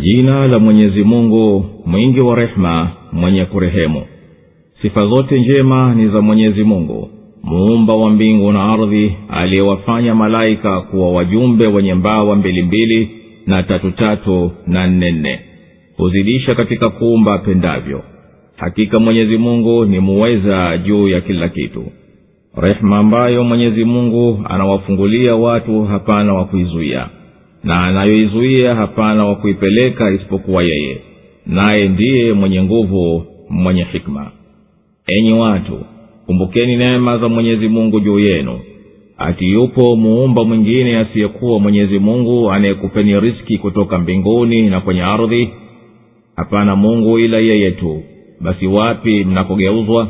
jina la mwenyezi mungu mwingi wa rehema mwenye kurehemu sifa zote njema ni za mwenyezi mungu muumba wa mbingu na ardhi aliyewafanya malaika kuwa wajumbe wenye mbawa mbilimbili na tatutatu na nnenne huzidisha katika kuumba apendavyo hakika mwenyezi mungu ni muweza juu ya kila kitu rehema ambayo mwenyezi mungu anawafungulia watu hapana wa kuizuia na anayoizuia hapana wa kuipeleka isipokuwa yeye naye ndiye mwenye nguvu mwenye hikma enyi watu kumbukeni neema za mwenyezi mungu juu yenu ati yupo muumba mwingine asiyekuwa mwenyezi mungu anayekupeni riski kutoka mbinguni na kwenye ardhi hapana mungu ila yeye tu basi wapi mnakogeuzwa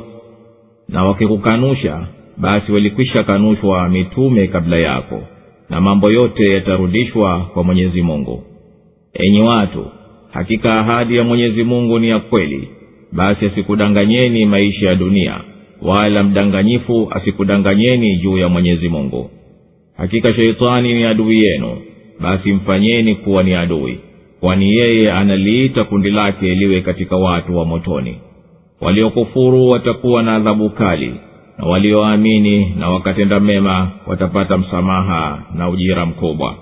na wakikukanusha basi walikwisha kanushwa mitume kabla yako na mambo yote yatarudishwa kwa mwenyezi mungu enyi watu hakika ahadi ya mwenyezi mungu ni ya kweli basi asikudanganyeni maisha ya dunia wala mdanganyifu asikudanganyeni juu ya mwenyezi mungu hakika sheitani ni adui yenu basi mfanyeni kuwa ni adui kwani yeye analiita kundi lake liwe katika watu wa motoni waliokufuru watakuwa na adhabu kali na walioamini na wakatenda mema watapata msamaha na ujira mkubwa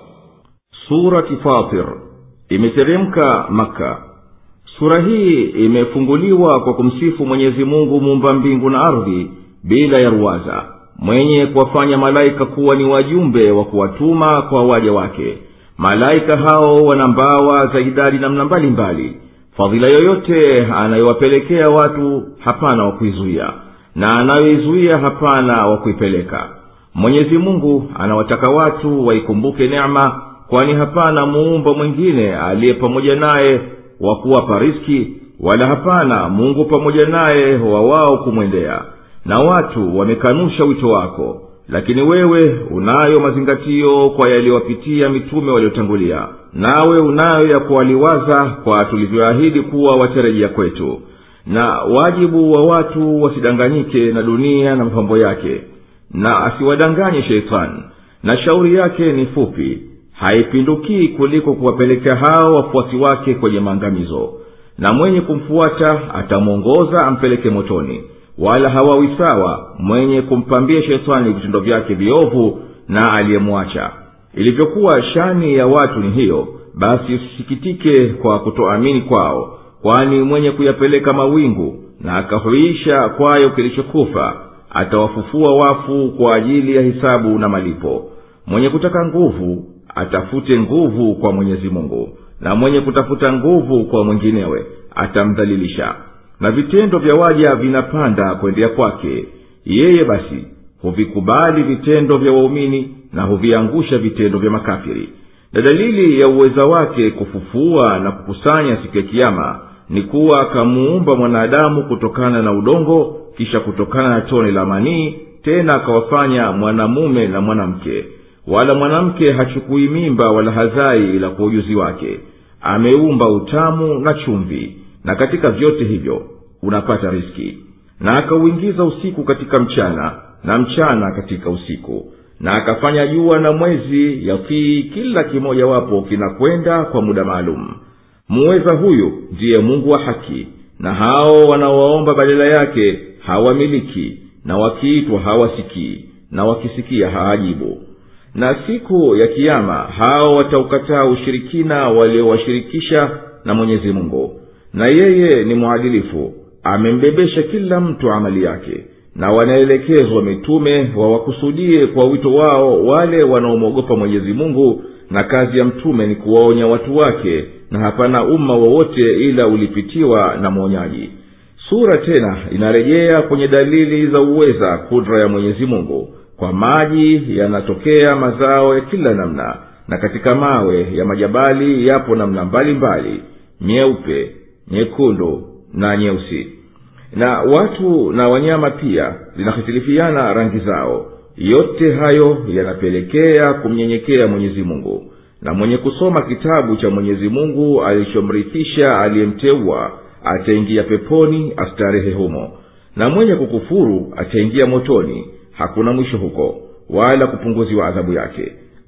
surati fatir imeteremka maka sura hii imefunguliwa kwa kumsifu mwenyezi mungu muumba mbingu na ardhi bila ya ruwaza mwenye kuwafanya malaika kuwa ni wajumbe wa kuwatuma kwa waja wake malaika hao wana mbawa za idadi namna mbalimbali fadhila yoyote anayowapelekea watu hapana wa kuizuia na anayoizuia hapana wa kuipeleka mwenyezi mungu anawataka watu waikumbuke neema kwani hapana muumba mwingine aliye pamoja naye wa kuwapa riski wala hapana mungu pamoja naye wa wao kumwendea na watu wamekanusha wito wako lakini wewe unayo mazingatio kwa yaliyowapitia mitume waliotangulia nawe unayo ya kuwaliwaza kwa tulivyoahidi kuwa watarejea kwetu na wajibu wa watu wasidanganyike na dunia na mapambo yake na asiwadanganye sheitani na shauri yake ni fupi haipindukii kuliko kuwapelekea hao wafuasi wake kwenye maangamizo na mwenye kumfuata atamwongoza ampeleke motoni wala hawawi sawa mwenye kumpambia shetani vitendo vyake viovu na aliyemwacha ilivyokuwa shani ya watu ni hiyo basi usisikitike kwa kutoamini kwao kwani mwenye kuyapeleka mawingu na akahuisha kwayo kilichokufa atawafufua wafu kwa ajili ya hisabu na malipo mwenye kutaka nguvu atafute nguvu kwa mwenyezi mungu na mwenye kutafuta nguvu kwa mwinginewe atamdhalilisha na vitendo vya waja vinapanda kwendea kwake yeye basi huvikubali vitendo vya waumini na huviangusha vitendo vya makafiri na dalili ya uweza wake kufufua na kukusanya siku ya kiama ni kuwa akamuumba mwanadamu kutokana na udongo kisha kutokana na tone la manii tena akawafanya mwanamume na mwanamke wala mwanamke hachukui mimba wala hazai ila kwa ujuzi wake ameumba utamu na chumvi na katika vyote hivyo unapata riski na akauingiza usiku katika mchana na mchana katika usiku na akafanya jua na mwezi yatii kila kimojawapo kinakwenda kwa muda maalum muweza huyu ndiye mungu wa haki na hao wanaowaomba badala yake hawamiliki na wakiitwa hawasikii na wakisikia hawajibu na siku ya kiama hao wataukataa ushirikina waliowashirikisha na mwenyezi mungu na yeye ni mwadilifu amembebesha kila mtu amali yake na wanaelekezwa mitume wawakusudie kwa wito wao wale wanaomwogopa mwenyezi mungu na kazi ya mtume ni kuwaonya watu wake na hapana umma wowote ila ulipitiwa na mwonyaji sura tena inarejea kwenye dalili za uweza kudra ya mwenyezi mungu kwa maji yanatokea mazao ya kila namna na katika mawe ya majabali yapo namna mbalimbali nyeupe nyekundu na nyeusi na watu na wanyama pia zinahitilifiana rangi zao yote hayo yanapelekea kumnyenyekea mwenyezi mungu na mwenye kusoma kitabu cha mwenyezi mungu alichomrithisha aliyemteua ataingia peponi astarehe humo na mwenye kukufuru ataingia motoni hakuna mwisho huko wala kupunguziwa adhabu yake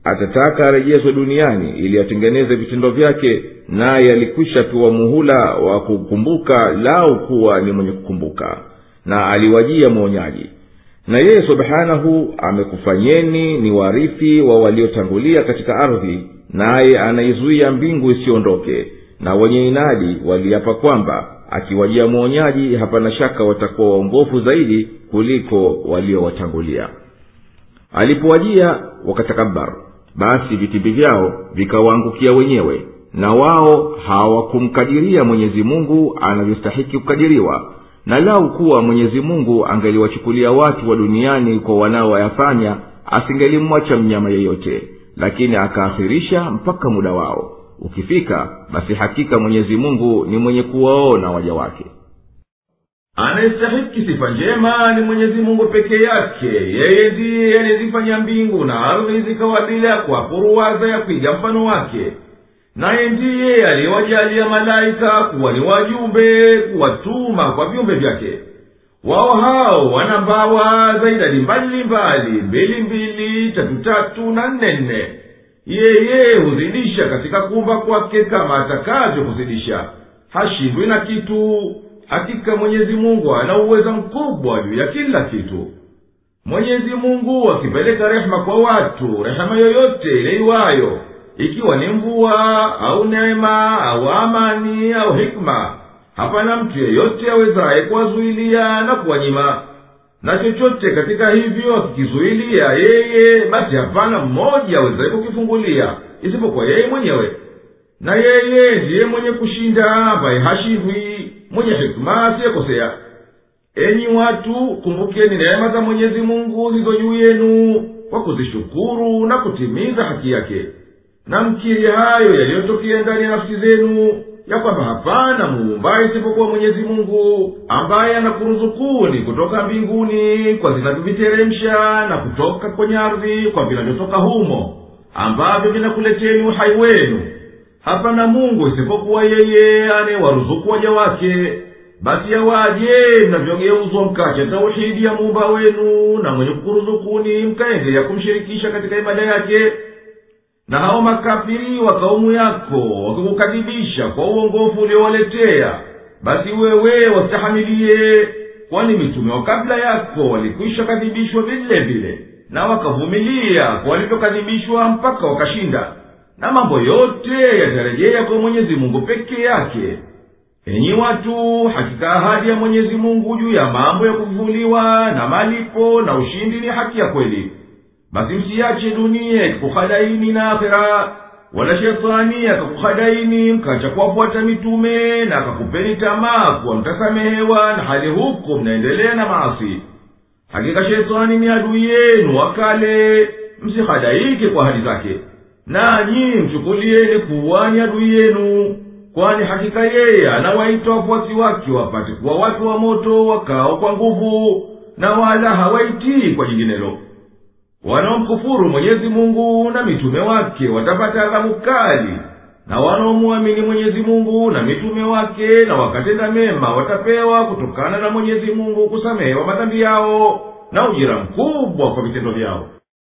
atataka arejezwe duniani ili atengeneze vitendo vyake naye alikwisha pewa muhula wa kukumbuka lau kuwa ni mwenye kukumbuka na aliwajia mwonyaji na yeye subhanahu amekufanyeni ni warithi wa waliotangulia katika ardhi naye anaizuia mbingu isiondoke na wenye inadi waliapa kwamba akiwajia mwonyaji hapana shaka watakuwa waongofu zaidi kuliko waliowatangulia alipowajia wakatakabar basi vitimbi vyao vikawaangukia wenyewe na wao hawakumkadiria mwenyezi mungu anavyostahiki kukadiriwa na lau kuwa mwenyezi mungu angeliwachukulia watu wa duniani kwa wanaoyafanya asingelimwacha mnyama yeyote lakini akaakhirisha mpaka muda wao ukifika basi hakika mwenyezi mungu ni mwenye kuwaona waja wake anayestahiki sifa njema ni mwenyezi mungu peke yake yeye ndiye aliyezifanya mbingu na ardhi zikawa bila kwa puruwaza ya kuiga mfano wake naye ndiye aliyewajalia malaika kuwa ni wajumbe kuwatuma kwa viumbe vyake wao hao wana mbawa za idadi mbalimbali mbili mbili tatu tatu na nne nne yeye huzidisha katika kuumba kwake kama atakavyo kuzidisha hashindwi na kitu hakika mwenyezi mungu ana uweza mkubwa juu ya kila kitu mwenyezi mungu akipeleka rehema kwa watu rehema yoyote ileiwayo ikiwa ni mvua au neema au amani au hikma hapana mtu yeyote awezaye kuwazuilia na kuwanyima na chochote katika hivyo akikizuilia yeye basi hapana mmoja awezaye kukifungulia isipokuwa yeye mwenyewe na yeye ndiye mwenye kushinda ambaye hashindwi mwenye hikma asiyekosea enyi watu kumbukeni neema za mwenyezi mungu zilizo juu yenu kwa kuzishukuru na kutimiza haki yake na mkiri hayo yaliyotokea ndani ya nafsi zenu ya kwamba hapana muumbaye isipokuwa mwenyezi mungu ambaye anakuruzukuni kutoka mbinguni kwa zinavyoviteremsha na kutoka kwenye ardhi kwa vinavyotoka humo ambavyo vinakuleteni uhai wenu hapana mungu isipokuwa yeye anayewaruzuku waja wake basi yawaje mnavyogeuzwa mkacha tauhidi ya muumba wenu na mwenye kukuruzukuni mkaendelea kumshirikisha katika ibada yake na hao makafiri wa kaumu yako wakikukadhibisha kwa uongofu uliowaletea basi wewe wastahamilie kwani mitume wa kabla yako walikwisha kadhibishwa vile vile na wakavumilia kwa walivyokadhibishwa mpaka wakashinda na mambo yote yatarejea kwa mwenyezi mungu peke yake enyi watu hakika ahadi ya mwenyezi mungu juu ya mambo ya kufufuliwa na malipo na ushindi ni haki ya kweli basi msiache dunia ikikuhadaini na akhera wala shetani akakuhadaini mkacha kuwafuata mitume na akakupeni tamaa kuwa mtasamehewa na hali huko mnaendelea na maasi hakika shetani ni adui yenu wakale msihadaike kwa hadi zake nanyi mchukulieni kuwa ni adui yenu kwani hakika yeye anawaita wafuasi wake wapate kuwa watu wa moto wakao kwa nguvu na wala hawaitii kwa jinginelo wanaomkufuru mwenyezi mungu na mitume wake watapata adhabu kali na wanaomwamini mwenyezi mungu na mitume wake na wakatenda mema watapewa kutokana na mwenyezi mungu kusamehewa madhambi yao na ujira mkubwa kwa vitendo vyao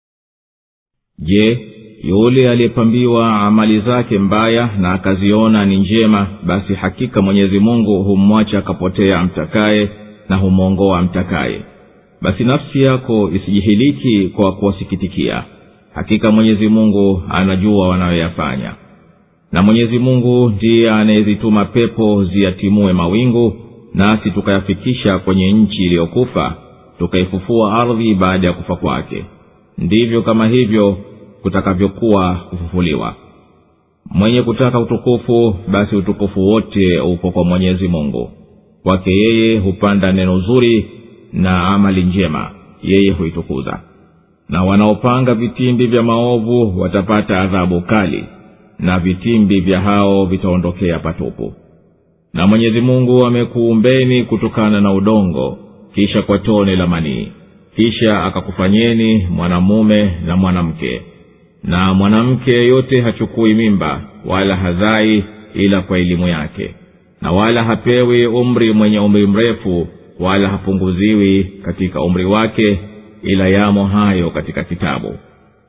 je yule aliyepambiwa amali zake mbaya na akaziona ni njema basi hakika mwenyezi mungu humwacha akapotea amtakaye na humwongoa amtakaye basi nafsi yako isijihiliki kwa kuwasikitikia hakika mwenyezi mungu anajua wanayoyafanya na mwenyezi mungu ndiye anayezituma pepo ziyatimue mawingu nasi tukayafikisha kwenye nchi iliyokufa tukaifufua ardhi baada ya kufa kwake ndivyo kama hivyo kutakavyokuwa kufufuliwa mwenye kutaka utukufu basi utukufu wote upo kwa mwenyezi mungu kwake yeye hupanda neno zuri na amali njema yeye huitukuza na wanaopanga vitimbi vya maovu watapata adhabu kali na vitimbi vya hao vitaondokea patupu na mwenyezi mungu amekuumbeni kutokana na udongo kisha kwa tone la manii kisha akakufanyeni mwanamume na mwanamke na mwanamke yeyote hachukui mimba wala hazai ila kwa elimu yake na wala hapewi umri mwenye umri mrefu wala hapunguziwi katika umri wake ila yamo hayo katika kitabu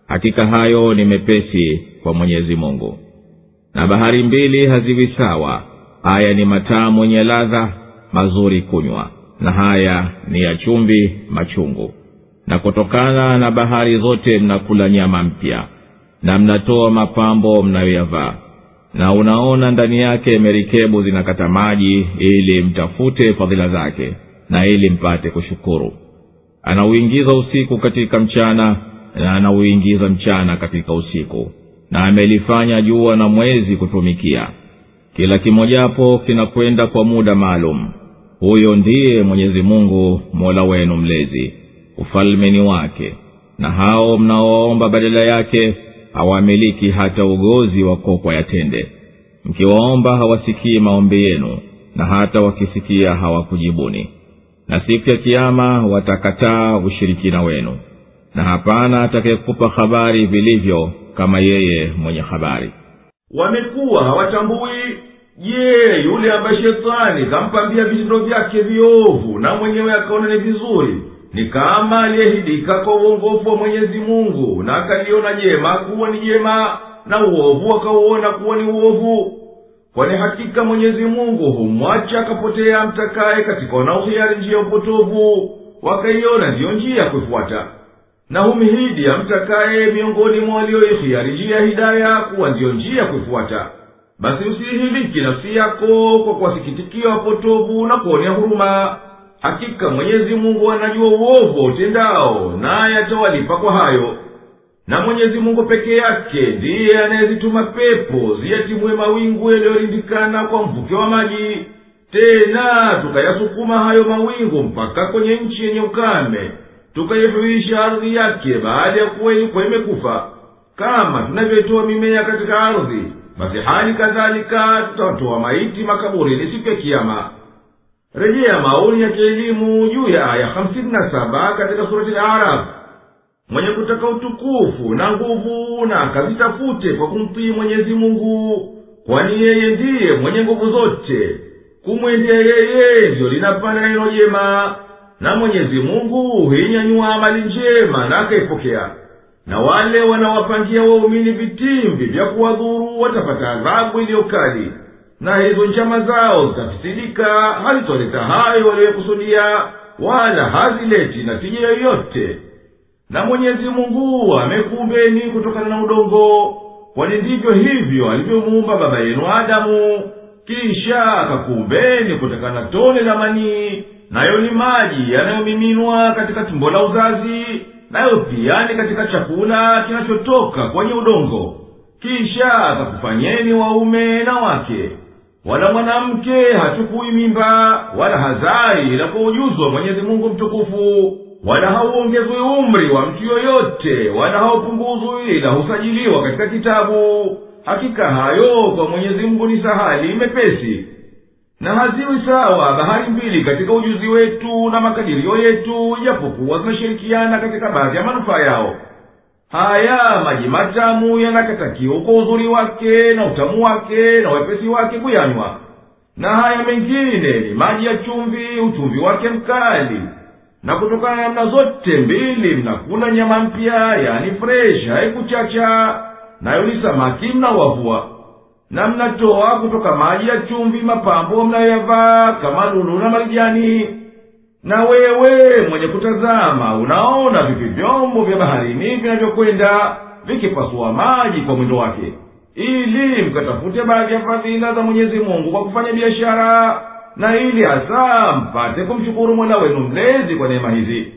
hakika hayo ni mepesi kwa mwenyezi mungu na bahari mbili haziwi sawa haya ni matamu yenye ladha mazuri kunywa na haya ni ya chumvi machungu na kutokana na bahari zote mnakula nyama mpya na mnatoa mapambo mnayoyavaa na unaona ndani yake merikebu zinakata maji ili mtafute fadhila zake na ili mpate kushukuru anauingiza usiku katika mchana na anauingiza mchana katika usiku na amelifanya jua na mwezi kutumikia kila kimojapo kinakwenda kwa muda maalum huyo ndiye mwenyezi mungu mola wenu mlezi ufalme ni wake na hao mnaowaomba badala yake hawamiliki hata ugozi wa kokwa ya tende mkiwaomba hawasikii maombi yenu na hata wakisikia hawakujibuni na siku ya kiama watakataa ushirikina wenu na hapana atakayekupa habari vilivyo kama yeye mwenye habari wamekuwa hawatambui je yule ambaye shetani kampambia vitendo vyake viovu na mwenyewe akaona ni vizuri ni kama aliyehidika kwa uongofu wa mwenyezi mungu na akaliona jema kuwa ni jema na uovu akauona kuwa ni uovu kwani hakika mwenyezi mungu humwacha akapotea mtakaye katika wanaohiari njia ya upotovu wakaiona ndiyo njia ya kuifuata na humhidi amtakaye miongoni mwa walioihiari njia ya hidaya kuwa ndiyo njia ya kuifuata basi usihiliki nafsi yako kwa kuwasikitikia wapotovu na kuonea huruma hakika mwenyezi mungu anajua uovu wa utendao naye atawalipa kwa hayo na mwenyezi mungu peke yake ndiye anayezituma pepo ziyatimue mawingu yaliyorindikana kwa mvuke wa maji tena tukayasukuma hayo mawingu mpaka kwenye nchi yenye ukame tukaihuisha ardhi yake baada ya kuwa ilikuwa imekufa kama tunavyoitoa mimea katika ardhi basi hali kadhalika tutawatoa maiti makaburini siku ya kiama rejea maoni ya kielimu juu ya aya hamsini na saba katika surati laraf mwenye kutaka utukufu na nguvu na akazitafute kwa kumtii mwenyezi mungu kwani yeye ndiye mwenye nguvu zote kumwendea yeye ndiyo linapanda neno jema na mwenyezi mungu huinyanyua amali njema na akaipokea na wale wanawapangia waumini vitimbi vya kuwadhuru watapata adhabu iliyokali na hizo njama zao zitafisidika hazitoleta hayo waliyokusudia wala hazileti natija yoyote na mwenyezi mungu amekuumbeni kutokana na udongo kwani ndivyo hivyo alivyomuumba baba yenu adamu kisha akakuumbeni kutokana na tone la manii nayo ni maji yanayomiminwa katika tumbo la uzazi nayo pia ni katika chakula kinachotoka kwenye udongo kisha akakufanyeni waume na wake wala mwanamke hachukui mimba wala hazai ila kwa ujuzi wa mwenyezi mungu mtukufu wala hauongezwi umri wa mtu yoyote wala haupunguzwi ila husajiliwa katika kitabu hakika hayo kwa mwenyezi mungu ni sahali mepesi na haziwi sawa bahari mbili katika ujuzi wetu na makadirio yetu ijapokuwa zinashirikiana katika baadhi ya manufaa yao haya maji matamu yanakatakiwa kwa uzuri wake na utamu wake na wepesi wake kuyanywa na haya mengine ni maji ya chumvi uchumvi wake mkali na kutokana na namna zote mbili mnakula nyama mpya yani fresh haikuchacha nayo ni samaki mnawavua na mnatoa kutoka maji ya chumvi mapambo mnayoyavaa kama lulu na marijani na wewe mwenye kutazama unaona vipi vyombo vya baharini vinavyokwenda vikipasua maji kwa mwendo wake ili mkatafute baadhi ya fadhila za mwenyezi mungu kwa kufanya biashara na ili hasa mpate kumshukuru mola wenu mlezi kwa neema hizi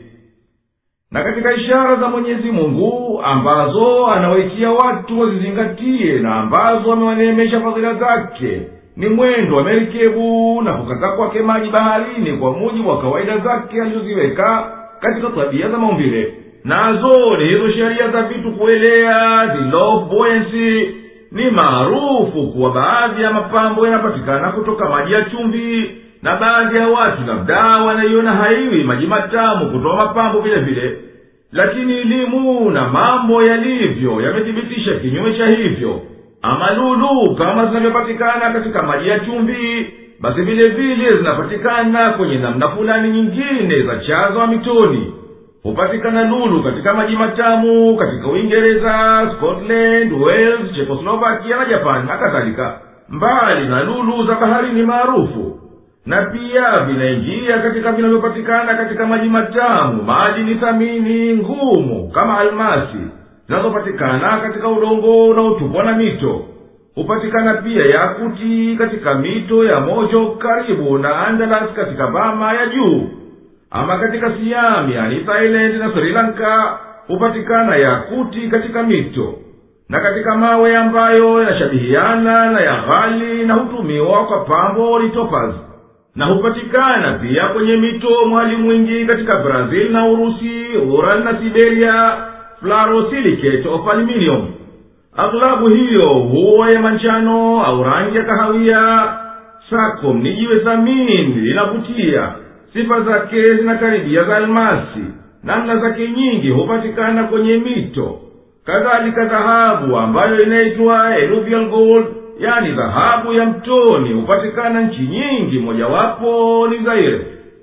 na katika ishara za mwenyezi mungu ambazo anawaitia watu wazizingatie na ambazo amewaneemesha fadhila zake ni mwendo wa merikebu na kukaza kwake maji baharini kwa mujibu wa kawaida zake alizoziweka katika tabia za maumbile nazo ni hizo sheria za vitu kuelea the law of buoyancy ni maarufu kuwa baadhi ya mapambo yanapatikana kutoka maji ya chumvi na baadhi ya watu labda wanaiona haiwi maji matamu kutoa mapambo vile vile lakini elimu na mambo yalivyo yamethibitisha kinyume cha hivyo ama lulu kama zinavyopatikana katika maji ya chumvi basi vile vile zinapatikana kwenye namna fulani nyingine za chaza wa mitoni hupatikana lulu katika maji matamu katika uingereza scotland wales chekoslovakia na japani na kadhalika mbali na lulu za baharini maarufu na pia vinaingia katika vinavyopatikana katika maji matamu maji ni thamini ngumu kama almasi zinazopatikana katika udongo unaotupwa na mito hupatikana pia yakuti katika mito ya mojo karibu na andalas katika bama ya juu ama katika siam yani thailand na sri lanka hupatikana yakuti katika mito na katika mawe ambayo yanashabihiana na ya ghali na hutumiwa kwa pambo ni topaz na hupatikana pia kwenye mito mwali mwingi katika brazil na urusi ural na siberia fluorosilicate of aluminium aghlabu hiyo huwa ya manjano au rangi ya kahawia sakom ni jiwe thamini linavutia sifa zake zinakaribia za almasi namna zake nyingi hupatikana kwenye mito kadhalika dhahabu ambayo inaitwa eluvial gold yani dhahabu ya mtoni hupatikana nchi nyingi mojawapo ni zaire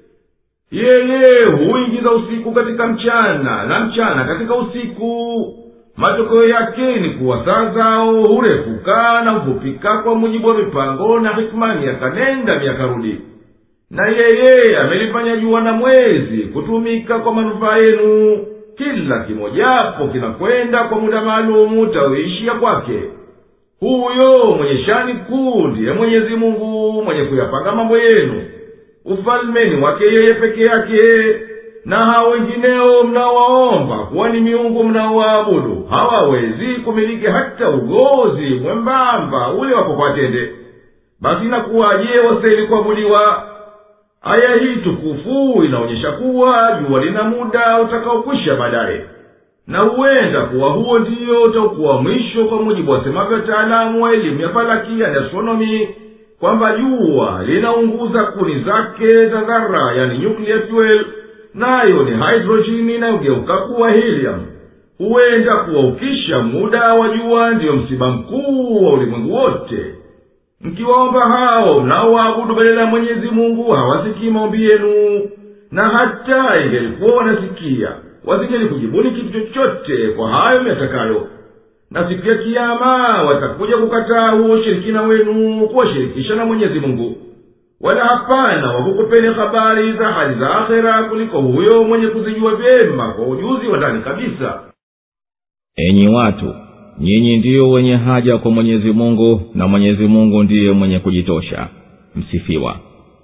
yeye huingiza usiku katika mchana na mchana katika usiku matokeo yake ni kuwa saa zao hurefuka na hufupika kwa mujibu wa mipango na hikmani yakanenda miakarudi na yeye amelifanya jua na mwezi kutumika kwa manufaa yenu kila kimojapo kinakwenda kwa muda maalumu tauishia kwake huyo mwenye shani kuu ndiye mwenyezi mungu mwenye kuyapanga mambo yenu ufalmeni wake yeye peke yake na hao wengineo mnawaomba kuwa ni miungu mnaowaabudu hawawezi kumiliki hata ugozi mwembamba ule wapokwatende basi nakuwaje wastahili kuabudiwa aya hii tukufu inaonyesha kuwa jua lina muda utakaokwisha baadaye na huenda kuwa huo ndiyo utakuwa mwisho kwa mujibu wasemavyo wataalamu wa elimu ya falaki yani astronomi kwamba jua linaunguza kuni zake za dhara yani nuclear fuel nayo ni hydrojini inayogeuka kuwa helium huenda kuwa ukisha muda wa jua ndiyo msiba mkuu wa ulimwengu wote mkiwaomba hao mnaowaabudu badala ya mwenyezi mungu hawasikii maombi yenu na hata ingelikuwa wanasikia wasingeli kujibuni kitu chochote kwa hayo myatakayo na siku ya kiama watakuja kukataa huo ushirikina wenu kuwashirikisha na mwenyezi mungu wala hapana wakukupeni habari za hali za akhera kuliko huyo mwenye kuzijua vyema kwa ujuzi wa ndani kabisa enyi watu nyinyi ndiyo wenye haja kwa mwenyezi mungu na mwenyezi mungu ndiye mwenye kujitosha msifiwa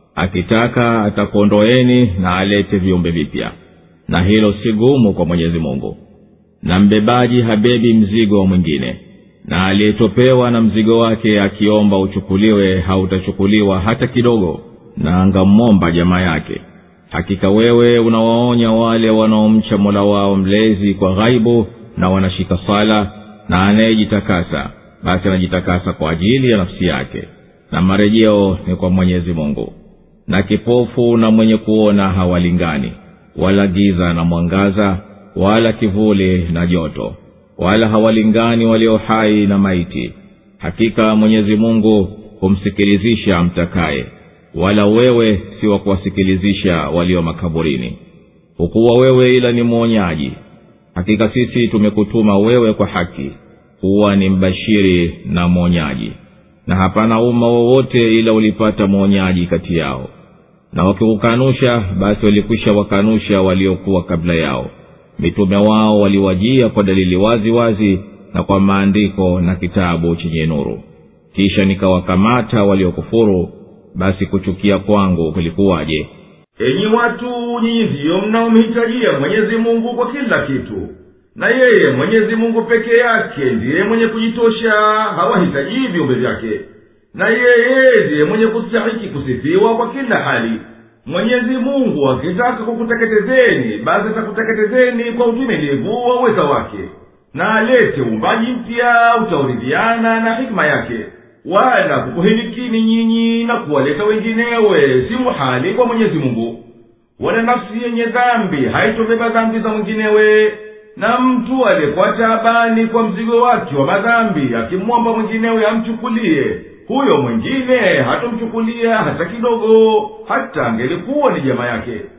akitaka atakuondoeni na alete viumbe vipya na hilo si gumu kwa mwenyezi mungu na mbebaji habebi mzigo wa mwingine na aliyetopewa na mzigo wake akiomba uchukuliwe hautachukuliwa hata kidogo na angamwomba jamaa yake hakika wewe unawaonya wale wanaomcha mola wao mlezi kwa ghaibu na wanashika sala na anayejitakasa basi anajitakasa kwa ajili ya nafsi yake na marejeo ni kwa mwenyezi mungu na kipofu na mwenye kuona hawalingani wala giza na mwangaza wala kivuli na joto wala hawalingani walio hai na maiti hakika mwenyezi mungu humsikilizisha amtakaye wala wewe si wa kuwasikilizisha walio makaburini hukuwa wewe ila ni mwonyaji hakika sisi tumekutuma wewe kwa haki huwa ni mbashiri na mwonyaji na hapana umma wowote ila ulipata mwonyaji kati yao na wakikukanusha basi walikwisha wakanusha waliokuwa kabla yao mitume wao waliwajia kwa dalili wazi wazi na kwa maandiko na kitabu chenye nuru kisha nikawakamata waliokufuru basi kuchukia kwangu kulikuwaje enyi watu nyinyi ndiyo mnaomhitajia mwenyezi mungu kwa kila kitu na yeye mwenyezi mungu peke yake ndiye mwenye kujitosha hawahitaji viumbe vyake na yeye ndiye mwenye kustahiki kusifiwa kwa kila hali mwenyezi mungu akitaka kukuteketezeni basi atakuteketezeni kwa utimilivu wa uweza wake na alete uumbaji mpya utauridhiana na hikima yake wala kukuhilikini nyinyi na kuwaleta wenginewe si muhali kwa mwenyezi mungu wala nafsi yenye dhambi haitobeba dhambi za mwinginewe na mtu aliyekuwa taabani kwa mzigo wake wa madhambi akimwomba mwinginewe amchukulie huyo mwingine hatomchukulia hata kidogo hata angelikuwa ni jamaa yake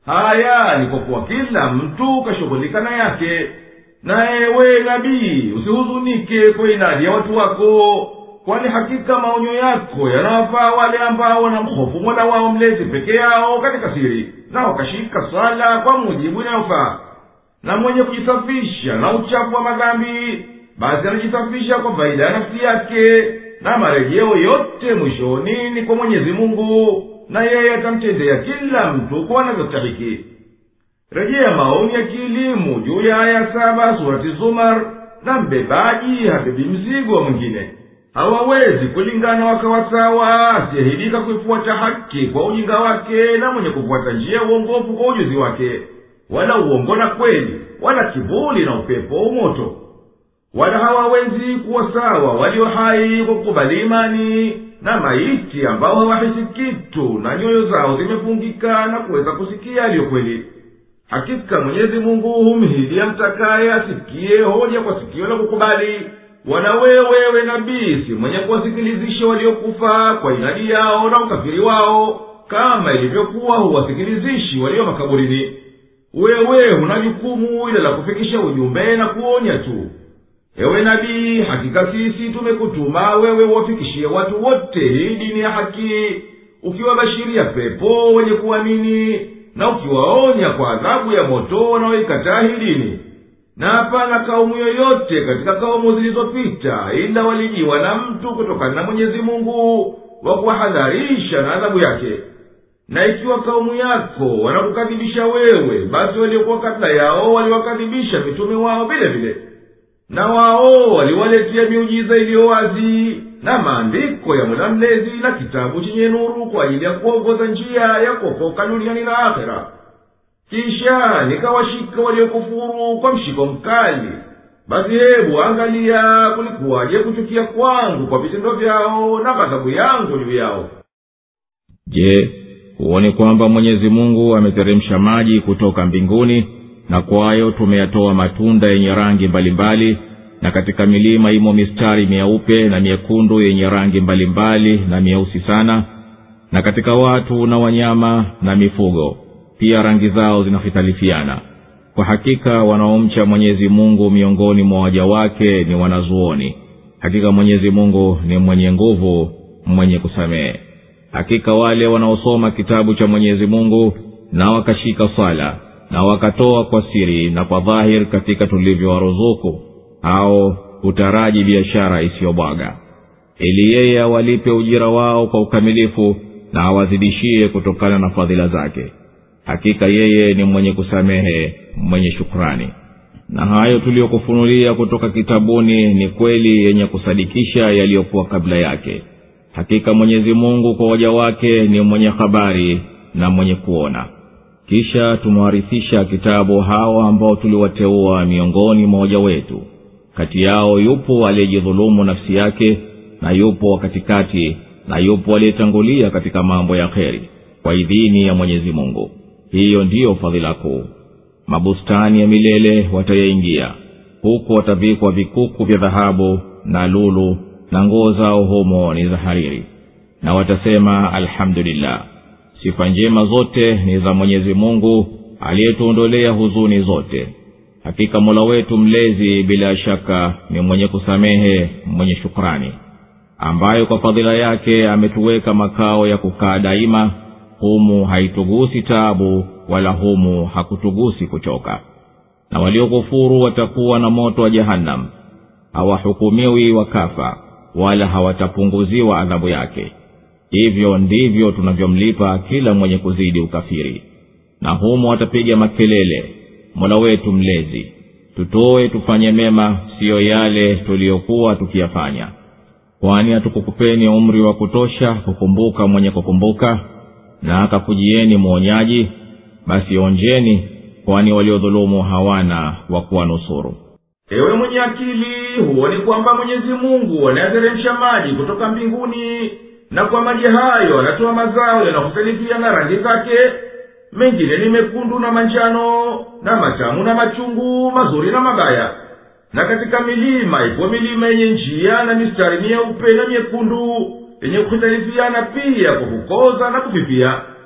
haya ni kwa kuwa kila mtu kashughulika na yake naye we nabii usihuzunike kwa inadi ya watu wako kwani hakika maonyo yako yanawafaa wale ambao wanamhofu mola wao mlezi peke yao katika siri na wakashika swala kwa mujibu inayofaa na mwenye kujisafisha na uchafu wa madhambi basi anajisafisha kwa faida ya nafsi yake na marejeo yote mwishoni ni kwa mwenyezi mungu na yeye atamtendea kila mtu kwa anavyostahiki rejea maoni ya kielimu juu ya aya saba surati zumar na mbebaji habebi mzigo wa mwingine hawawezi kulingana wakawa sawa asiyehidika kuifuata haki kwa ujinga wake na mwenye kufuata njia ya uongofu kwa ujuzi wake wala uongo na kweli wala kivuli na upepo wa umoto wala hawawezi kuwa sawa walio hai kwa kukubali imani na maiti ambao hawahisi kitu na nyoyo zao zimefungika na kuweza kusikia aliyo kweli hakika mwenyezi mungu humhidia mtakaye asikie hoja kwa sikio la kukubali wala wewewe nabii si mwenye kuwasikilizisha waliokufa kwa inadi yao na ukafiri wao kama ilivyokuwa huwasikilizishi walio makaburini wewe huna jukumu ila la kufikisha ujumbe na kuonya tu ewe nabii hakika sisi tumekutuma wewe uwafikishie watu wote hii dini ya haki ukiwabashiria pepo wenye kuamini na ukiwaonya kwa adhabu ya moto wanaoikataa hii dini na hapana kaumu yoyote katika kaumu zilizopita ila walijiwa na mtu kutokana na mwenyezi mungu wa kuwahadharisha na adhabu yake na ikiwa kaumu yako wanakukadhibisha wewe basi waliokuwa kabla yao waliwakadhibisha mitume wao vile vile na wao waliwaletea miujiza iliyo wazi na maandiko ya mola mlezi na kitabu chenye nuru kwa ajili ya kuongoza njia ya kuokoka duniani na akhera kisha nikawashika waliokufuru kwa mshiko mkali basi hebu angalia kulikuwaje kuchukia kwangu kwa vitendo vyao na ghadhabu yangu juu yao je huoni kwamba mwenyezi mungu ameteremsha maji kutoka mbinguni na kwayo tumeyatoa matunda yenye rangi mbalimbali na katika milima imo mistari myeupe na myekundu yenye rangi mbalimbali na myeusi sana na katika watu na wanyama na mifugo pia rangi zao zinahitalifiana kwa hakika wanaomcha mwenyezi mungu miongoni mwa waja wake ni wanazuoni hakika mwenyezi mungu ni mwenye nguvu mwenye kusamehe hakika wale wanaosoma kitabu cha mwenyezi mungu na wakashika swala na wakatoa kwa siri na kwa dhahir katika tulivyowaruzuku au hutaraji biashara isiyobwaga ili yeye awalipe ujira wao kwa ukamilifu na awazidishie kutokana na fadhila zake hakika yeye ni mwenye kusamehe mwenye shukrani na hayo tuliyokufunulia kutoka kitabuni ni kweli yenye kusadikisha yaliyokuwa kabla yake hakika mwenyezi mungu kwa waja wake ni mwenye habari na mwenye kuona kisha tumewarithisha kitabu hao ambao tuliwateua miongoni mwa waja wetu kati yao yupo aliyejidhulumu nafsi yake na yupo wa katikati na yupo aliyetangulia katika mambo ya kheri kwa idhini ya mwenyezi mungu hiyo ndiyo fadhila kuu mabustani ya milele watayaingia huku watavikwa vikuku vya dhahabu na lulu na nguo zao humo ni za hariri na watasema alhamdulillah sifa njema zote ni za mwenyezi mungu aliyetuondolea huzuni zote hakika mola wetu mlezi bila shaka ni mwenye kusamehe mwenye shukrani ambayo kwa fadhila yake ametuweka makao ya kukaa daima humu haitugusi taabu wala humu hakutugusi kuchoka na waliokufuru watakuwa na moto wa jahannam hawahukumiwi wakafa wala hawatapunguziwa adhabu yake hivyo ndivyo tunavyomlipa kila mwenye kuzidi ukafiri na humo watapiga makelele mola wetu mlezi tutoe tufanye mema siyo yale tuliyokuwa tukiyafanya kwani hatukukupeni umri wa kutosha kukumbuka mwenye kukumbuka na akakujieni mwonyaji basi onjeni kwani waliodhulumu hawana wa kuwanusuru ewe mwenye akili huoni kwamba mwenyezi mungu anayateremsha maji kutoka mbinguni na kwa maji hayo anatoa mazao yanakusalifiana rangi zake mengine ni mekundu na manjano na matamu na machungu mazuri na mabaya na katika milima ipo milima yenye njia na mistari myeupe na myekundu yenye kuhitalifiana pia kwa kukoza na kufifia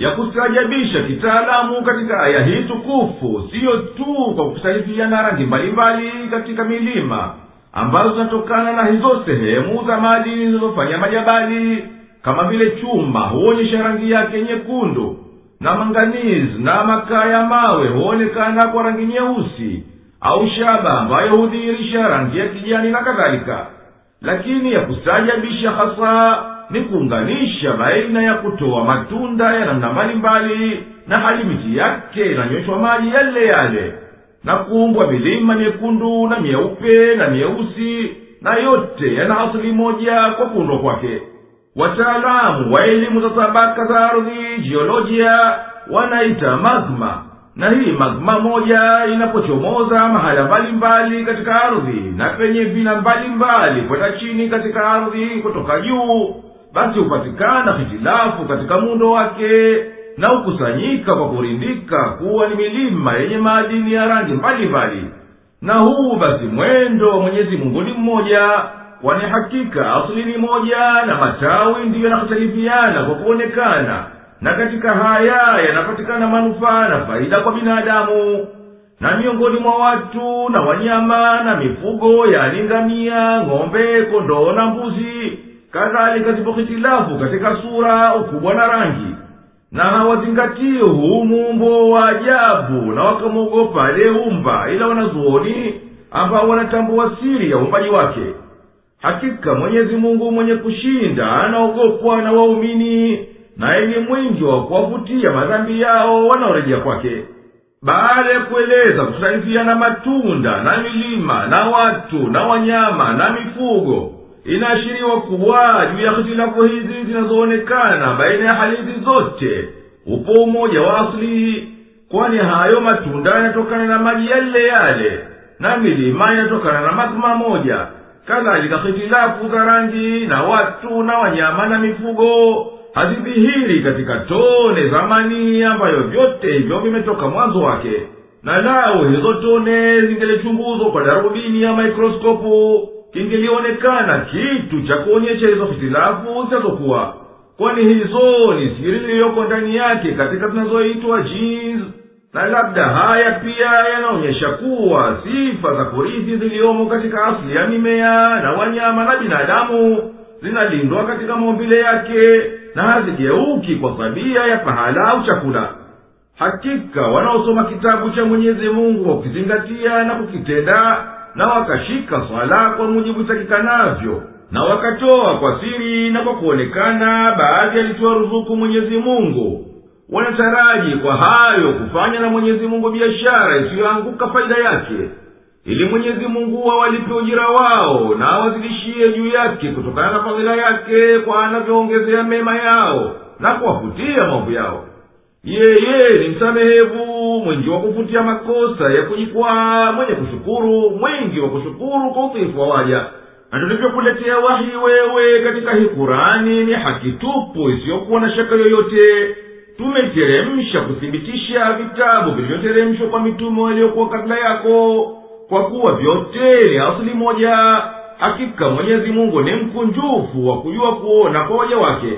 ya kustaajabisha kitaalamu katika aya hii tukufu siyo tu kwa kusalifiana rangi mbalimbali katika milima ambazo zinatokana na hizo sehemu za madini zilizofanya majabali kama vile chuma huonyesha rangi yake nyekundu na manganizi na makaa ya mawe huonekana kwa rangi nyeusi au shaba ambayo hudhihirisha rangi ya kijani na kadhalika lakini ya kustaajabisha hasa ni kuunganisha baina ya kutoa matunda ya namna mbalimbali na hali miti yake inanyweshwa maji yale yale na kuumbwa milima myekundu na myeupe na myeusi na yote yana asili moja kwa kuundwa kwake wataalamu wa elimu za tabaka za ardhi jiolojia wanaita magma na hii magma moja inapochomoza mahala mbalimbali katika ardhi na penye vina mbalimbali kwenda chini katika ardhi kutoka juu basi hupatikana hitilafu katika muundo wake na hukusanyika kwa kurindika kuwa ni milima yenye maadini ya rangi mbalimbali na huu basi mwendo wa mwenyezi mungu ni mmoja kwani hakika asili ni moja na matawi ndiyo yanahitalifiana kwa kuonekana na katika haya yanapatikana manufaa na faida kwa binadamu na miongoni mwa watu na wanyama na mifugo yani ngamia ng'ombe kondoo na mbuzi kadhalika zipo hitilafu katika sura ukubwa na rangi na hawazingatii huu muumbo wa ajabu na wakamwogopa aliyeumba ila wanazuoni ambao wanatambua siri ya uumbaji wake hakika mwenyezi mungu mwenye kushinda anaogopwa na waumini naye ni mwingi wa kuwavutia madhambi yao wanaorejea kwake baada ya kueleza kusalifiana matunda na milima na watu na wanyama na mifugo inaashiriwa kuwa juu ya hitilafu hizi zinazoonekana baina ya hali hizi zote upo umoja wa asili kwani hayo matunda yanatokana na maji yale yale na milima inatokana na magma moja kadhalika hitilafu za rangi na watu na wanyama na mifugo hazidhihiri katika tone za manii ambayo vyote hivyo vimetoka mwanzo wake na lao hizo tone zingelichunguzwa kwa darubini ya mikroskopu kingelionekana kitu cha kuonyesha hizo hitilafu zinazokuwa kwani hizo ni siri iliyoko ndani yake katika zinazoitwa jeans na labda haya pia yanaonyesha kuwa sifa za kurithi ziliyomo katika asili ya mimea na wanyama na binadamu zinalindwa katika maumbile yake na hazigeuki kwa tabia ya pahala au chakula hakika wanaosoma kitabu cha mwenyezi mungu kwa kukizingatia na kukitenda na wakashika swala kwa mujibu itakikanavyo na wakatoa kwa siri na kwa kuonekana baadhi alitoa ruzuku mwenyezi mungu wanataraji kwa hayo kufanya na mwenyezi mungu biashara isiyoanguka faida yake ili mwenyezi mungu awalipe ujira wao na awazidishie juu yake kutokana na fadhila yake kwa anavyoongezea mema yao na kuwafutia maovu yao yeye ni msamehevu mwingi wa kufutia makosa ya kujikwaa mwenye kushukuru mwingi wa kushukuru kwa utiifu wa waja na tulivyokuletea wahi wewe katika hii kurani ni haki tupu isiyokuwa na shaka yoyote tumeteremsha kuthibitisha vitabu vilivyoteremshwa kwa mitume waliokuwa kabla yako kwa kuwa vyote ni asili moja hakika mwenyezi mungu ni mkunjufu wa kujua kuona kwa waja wake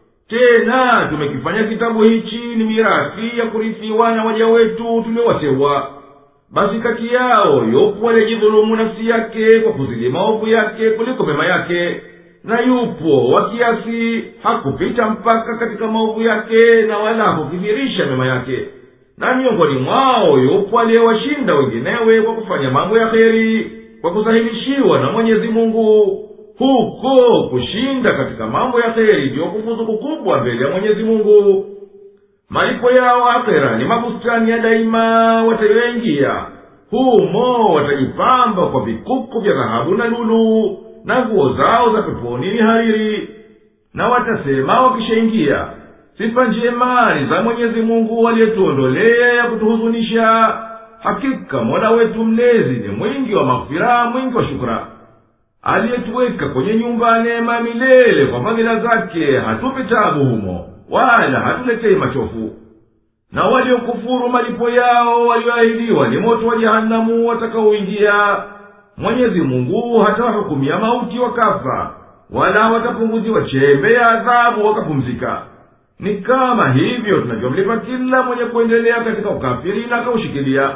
tena tumekifanya kitabu hichi ni mirathi ya kurithiwa na waja wetu tuliowateua basi kati yao yupo aliyejidhulumu nafsi yake kwa kuzidi maovu yake kuliko mema yake na yupo wa kiasi hakupita mpaka katika maovu yake na wala hakukithirisha mema yake na miongoni mwao yupo aliyewashinda wenginewe kwa kufanya mambo ya kheri kwa kusahilishiwa na mwenyezi mungu huko kushinda katika mambo ya kheri ndiyo kufuzu kukubwa mbele ya mwenyezi mungu malipo yao akhera ni mabustani ya daima watayoyaingia humo watajipamba kwa vikuku vya dhahabu na lulu na nguo zao za peponi ni hariri na watasema wakishaingia sifa njema ni za mwenyezi mungu aliyetuondolea ya kutuhuzunisha hakika mola wetu mlezi ni mwingi wa maghfira mwingi wa shukra aliyetuweka kwenye nyumba ya neema milele kwa fadhila zake hatupi tabu humo wala hatuletei machofu na waliokufuru malipo yao walioahidiwa ni moto wa jehanamu watakaoingia mwenyezi mungu hatawahukumia mauti wakafa wala watapunguziwa chembe ya adhabu wakapumzika ni kama hivyo tunavyomlipa kila mwenye kuendelea katika ukafiri na akaushikilia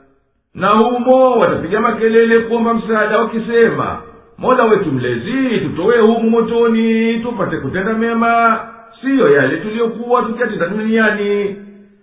na humo watapiga makelele kuomba msaada wakisema mola wetu mlezi tutowe humu motoni tupate kutenda mema siyo yale tuliyokuwa tukiyatenda duniani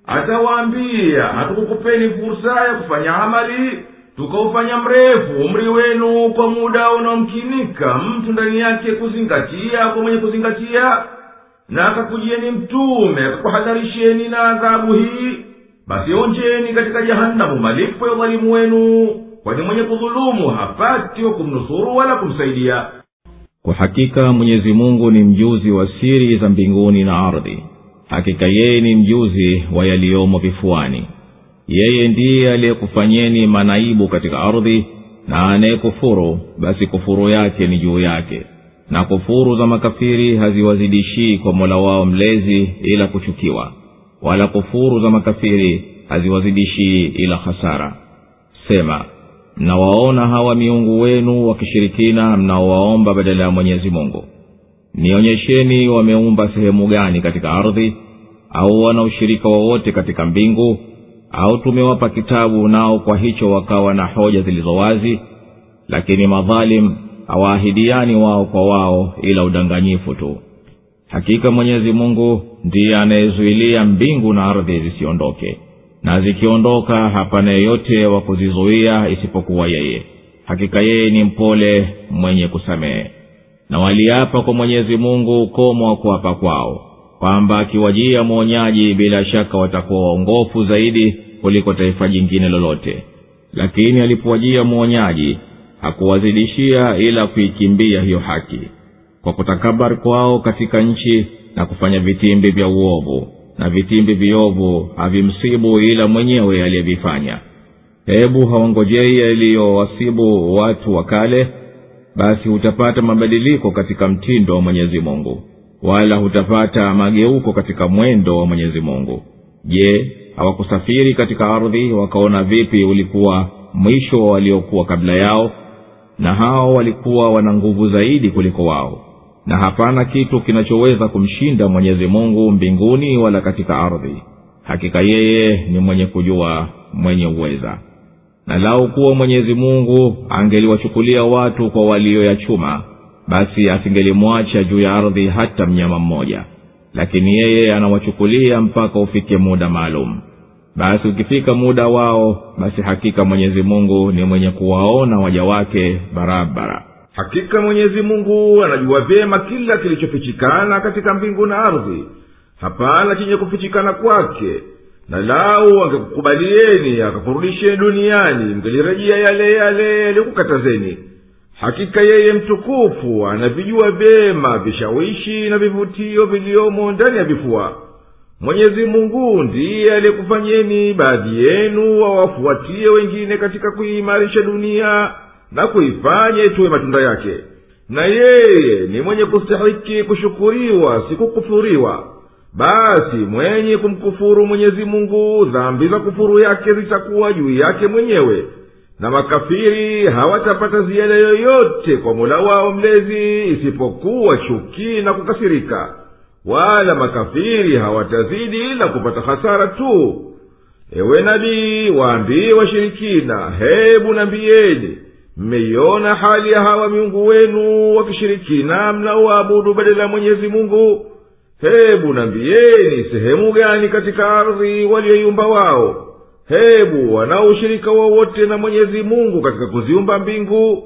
atawaambia hatukukupeni fursa ya kufanya amali tukaufanya mrefu umri wenu kwa muda unaomkinika mtu ndani yake kuzingatia kwa mwenye kuzingatia na akakujieni mtume akakuhadharisheni na adhabu hii basi onjeni katika jahanamu malipo ya udhalimu wenu kwani mwenye kudhulumu hapati wa kumnusuru wala kumsaidia kwa hakika mwenyezi mungu ni mjuzi wa siri za mbinguni na ardhi hakika yeye ni mjuzi wa yaliyomo vifuani yeye ndiye aliyekufanyeni manaibu katika ardhi na anayekufuru basi kufuru yake ni juu yake na kufuru za makafiri haziwazidishii kwa mola wao mlezi ila kuchukiwa wala kufuru za makafiri haziwazidishii ila hasara sema mnawaona hawa miungu wenu wakishirikina mnaowaomba badala ya mwenyezi mungu nionyesheni wameumba sehemu gani katika ardhi au wana ushirika wowote katika mbingu au tumewapa kitabu nao kwa hicho wakawa na hoja zilizo wazi lakini madhalim hawaahidiani wao kwa wao ila udanganyifu tu hakika mwenyezi mungu ndiye anayezuilia mbingu na ardhi zisiondoke na zikiondoka hapana yeyote wa kuzizuia isipokuwa yeye hakika yeye ni mpole mwenye kusamehe na waliapa kwa mwenyezi mungu ukomo wa kuapa kwao kwamba akiwajia mwonyaji bila shaka watakuwa waongofu zaidi kuliko taifa jingine lolote lakini alipowajia mwonyaji hakuwazidishia ila kuikimbia hiyo haki kwa kutakabari kwao katika nchi na kufanya vitimbi vya uovu na vitimbi viovu havimsibu ila mwenyewe aliyevifanya hebu hawangojei yaliyowasibu watu wa kale basi hutapata mabadiliko katika mtindo wa mwenyezi mungu wala hutapata mageuko katika mwendo wa mwenyezi mungu je hawakusafiri katika ardhi wakaona vipi ulikuwa mwisho wa waliokuwa kabla yao na hao walikuwa wana nguvu zaidi kuliko wao na hapana kitu kinachoweza kumshinda mwenyezi mungu mbinguni wala katika ardhi hakika yeye ni mwenye kujua mwenye uweza na lau kuwa mwenyezi mungu angeliwachukulia watu kwa walioyachuma basi asingelimwacha juu ya ardhi hata mnyama mmoja lakini yeye anawachukulia mpaka ufike muda maalum basi ukifika muda wao basi hakika mwenyezi mungu ni mwenye kuwaona waja wake barabara hakika mwenyezi mungu anajua vyema kila kilichofichikana katika mbingu na ardhi hapana chenye kufichikana kwake na lau angekukubalieni akakurudisheni duniani mngelirejea yale yale yaliyokukatazeni hakika yeye mtukufu anavijua vyema vishawishi na vivutio viliomo ndani ya vifua mwenyezi mungu ndiye aliyekufanyeni baadhi yenu wawafuatie wengine katika kuiimarisha dunia na kuifanya ituwe matunda yake na yeye ni mwenye kustahiki kushukuriwa sikukufuriwa basi mwenye kumkufuru mwenyezi mungu dhambi za kufuru yake zitakuwa juu yake mwenyewe na makafiri hawatapata ziada yoyote kwa mola wao mlezi isipokuwa chuki na kukasirika wala makafiri hawatazidi ila kupata hasara tu ewe nabii waambie washirikina hebu nambiyeni mmeiona hali ya hawa miungu wenu wakishirikina mnaoabudu badala ya mwenyezi mungu hebu nambiyeni sehemu gani katika ardhi walioiumba wao hebu wanao ushirika wowote na mwenyezi mungu katika kuziumba mbingu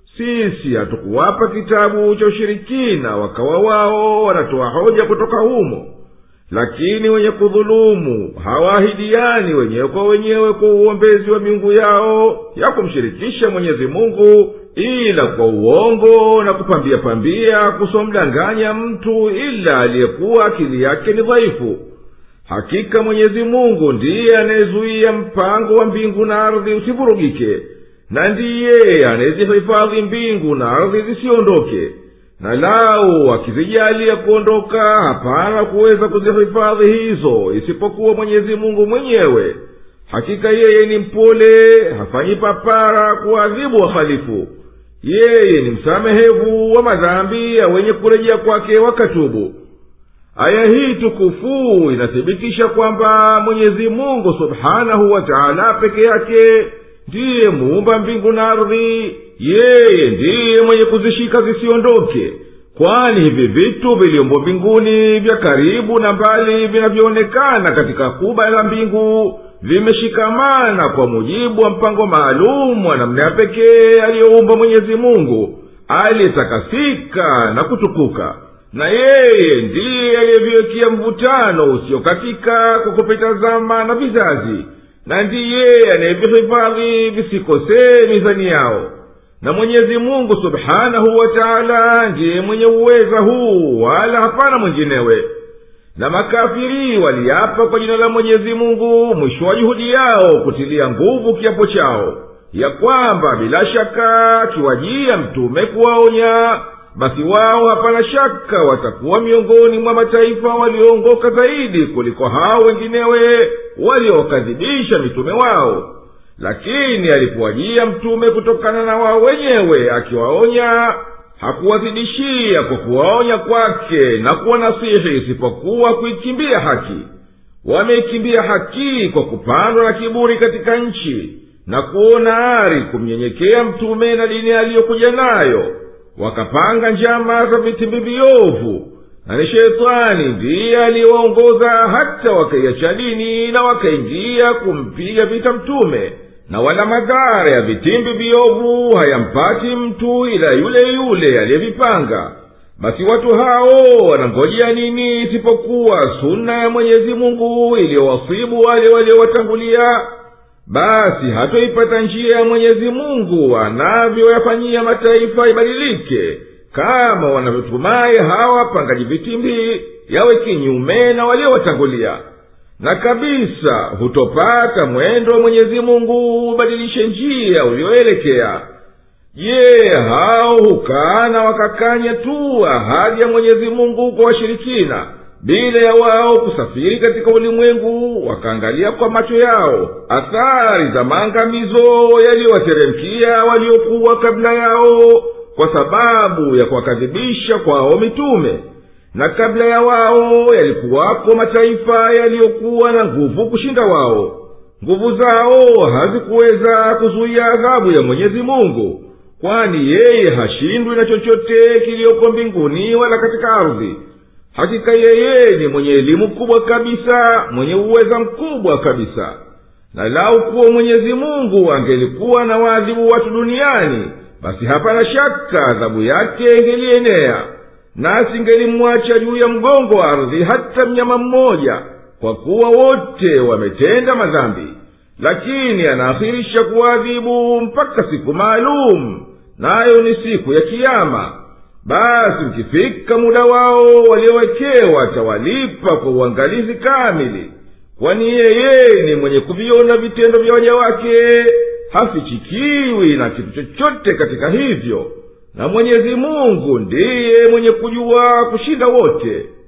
sisi hatukuwapa kitabu cha ushirikina wakawa wao wanatoa hoja kutoka humo lakini wenye kudhulumu hawaahidiani wenyewe kwa wenyewe kwa uombezi wa miungu yao ya kumshirikisha mwenyezi mungu ila kwa uongo na kupambia pambia kusomdanganya mtu ila aliyekuwa akili yake ni dhaifu hakika mwenyezi mungu ndiye anayezuia mpango wa mbingu na ardhi usivurugike na ndiye anayezihifadhi mbingu na ardhi zisiondoke na lau akizijalia kuondoka hapana kuweza kuzihifadhi hizo isipokuwa mwenyezi mungu mwenyewe hakika yeye ni mpole hafanyi papara kuadhibu wahalifu yeye ni msamehevu wa madhambi ya wenye kurejea kwake wakatubu aya hii tukufu inathibitisha kwamba mwenyezi mungu subhanahu wa taala peke yake ndiye muumba mbingu na ardhi yeye ndiye mwenye kuzishika zisiondoke kwani hivi vitu viliombo mbinguni vya karibu na mbali vinavyoonekana katika kuba la mbingu vimeshikamana kwa mujibu wa mpango maalum wa namna ya pekee aliyoumba mwenyezi mungu aliyetakasika na kutukuka na yeye ndiye aliyeviwekea mvutano usiokatika kwa kupita zama na vizazi na ndiye anayevihifadhi visikosee mizani yao na mwenyezi mungu subhanahu wa taala ndiye mwenye uweza huu wala hapana mwinginewe na makafiri waliapa kwa jina la mwenyezi mungu mwisho wa juhudi yao kutilia nguvu kiapo chao ya kwamba bila shaka akiwajia mtume kuwaonya basi wao hapana shaka watakuwa miongoni mwa mataifa walioongoka zaidi kuliko hao wenginewe waliowakadhibisha mitume wao lakini alipowajia mtume kutokana na wao wenyewe akiwaonya hakuwazidishia kwa kuwaonya kwake na kuwanasihi isipokuwa kuikimbia haki wameikimbia haki kwa kupandwa na kiburi katika nchi na kuona ari kumnyenyekea mtume na dini aliyokuja nayo wakapanga njama za vitimbi viovu na ni shetani ndiye aliyewaongoza hata wakaiacha dini na wakaingia kumpiga vita mtume na wala madhara ya vitimbi viovu hayampati mtu ila yule yule aliyevipanga basi watu hao wanangojea nini isipokuwa suna ya mwenyezi mungu iliyowasibu wale waliowatangulia basi hatoipata njia ya mwenyezi mungu anavyoyafanyia mataifa ibadilike kama wanavyotumai hawa wapangaji vitimbi yawe kinyume na waliowatangulia na kabisa hutopata mwendo wa mwenyezi mungu ubadilishe njia ulioelekea je hao hukana wakakanya tu ahadi ya mwenyezi mungu kwa washirikina bila ya wao kusafiri katika ulimwengu wakaangalia kwa macho yao athari za maangamizo yaliyowateremkia waliokuwa kabla yao kwa sababu ya kuwakadhibisha kwao mitume na kabla ya wao yalikuwako mataifa yaliyokuwa na nguvu kushinda wao nguvu zao hazikuweza kuzuia adhabu ya mwenyezi mungu kwani yeye hashindwi na chochote kiliyoko mbinguni wala katika ardhi hakika yeye ni mwenye elimu kubwa kabisa mwenye uweza mkubwa kabisa na lau kuwa mwenyezi mungu angelikuwa na waadhibu watu duniani basi hapana shaka adhabu yake ingelienea nasi ingelimwacha juu ya mgongo wa ardhi hata mnyama mmoja kwa kuwa wote wametenda madhambi lakini anaakhirisha kuwaadhibu mpaka siku maalum nayo ni siku ya kiama basi ukifika muda wao waliowekewa atawalipa kwa uangalizi kamili kwani yeye ni mwenye kuviona vitendo vya waja wake hafichikiwi na kitu chochote katika hivyo na mwenyezi mungu ndiye mwenye kujua kushinda wote